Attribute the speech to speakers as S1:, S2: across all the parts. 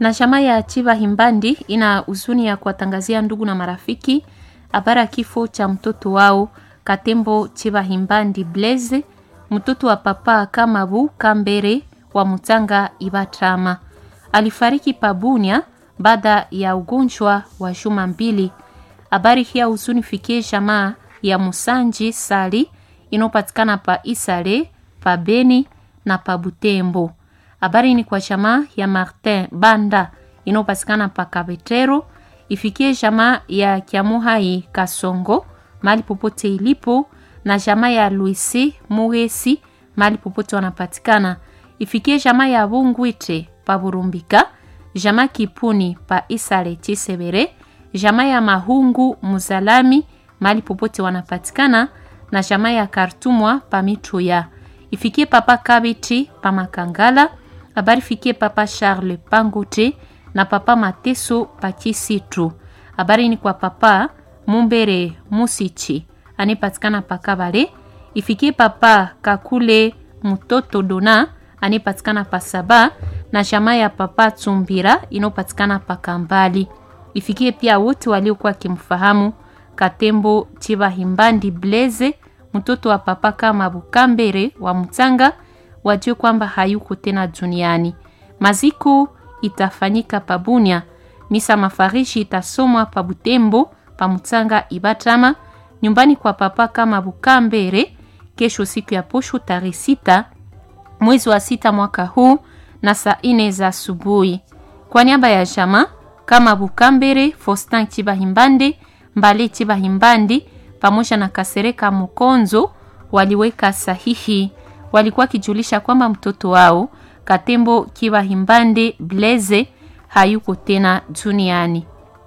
S1: Na chama ya Chiva Himbandi ina huzuni ya kuwatangazia ndugu na marafiki habari ya kifo cha mtoto wao Katembo Chiva Himbandi Blaise, mtoto wa papa Kamabu Kambere wa Mutanga Ibatrama. Alifariki Pabunia baada ya ugonjwa wa juma mbili. Habari hii ya huzuni fikie jamaa ya Musanji Sali inayopatikana pa Isale, pa Beni na pa Butembo. Habari ni kwa jamaa ya Martin Banda inayopatikana pa Kabetero, ifikie jamaa ya Kiamuhai Kasongo mali popote ilipo, na jamaa ya Luisi Muhesi mali popote wanapatikana, ifikie jamaa ya Bungwite pa Burumbika, jamaa Kipuni pa Isale Chisebere, jamaa ya Mahungu Muzalami mali popote wanapatikana, na jamaa ya Kartumwa pa Mituya, ifikie papa Kabiti pa Makangala habari fikie papa Charles Pangote na papa Mateso Pakisitu. Habari ni kwa papa Mumbere Musichi anipatikana pakabale, ifikie papa Kakule Mutoto Dona anipatikana pasaba na jamaa ya papa Tsumbira inopatikana pakambali. Ifikie pia wote waliokuwa wakimfahamu Katembo Chiba Himbandi Blaise mtoto wa papa kama Bukambere wa Mutanga wajue kwamba hayuko tena duniani. Maziko itafanyika Pabunia, misa mafarishi itasomwa pa Butembo, pa Mutanga Ibatama, nyumbani kwa papa kama Bukambere kesho, siku ya posho tarehe sita mwezi wa sita mwaka huu na saa ine za asubuhi. Kwa niaba ya jama kama Bukambere, Faustin Chibahimbande, Mbale Chibahimbandi pamoja na Kasereka Mukonzo waliweka sahihi walikuwa kijulisha kwamba mtoto wao Katembo Kiwa Himbande Blaise hayuko tena duniani.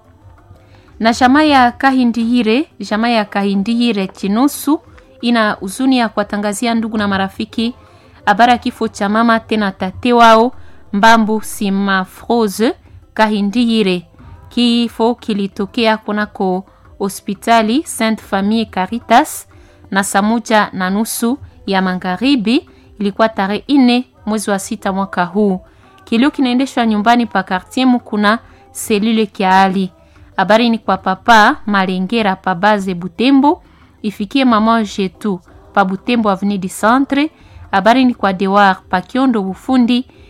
S1: Na jamaa ya Kahindihire, jamaa ya Kahindihire Chinusu ina huzuni ya kuwatangazia ndugu na marafiki habari ya kifo cha mama tena tate wao Mbambu Simafrose Kahindihire. Kifo kilitokea kunako hospitali Sainte Famille Caritas na saa moja na nusu ya magharibi ilikuwa tarehe ine mwezi wa sita mwaka huu. Kilio kinaendeshwa nyumbani pa quartier Mukuna selule Kiali. Habari ni kwa papa Malengera pa base Butembo, ifikie mama Jetu pa Butembo avenue du Centre. Habari ni kwa Dewar pa Kiondo Bufundi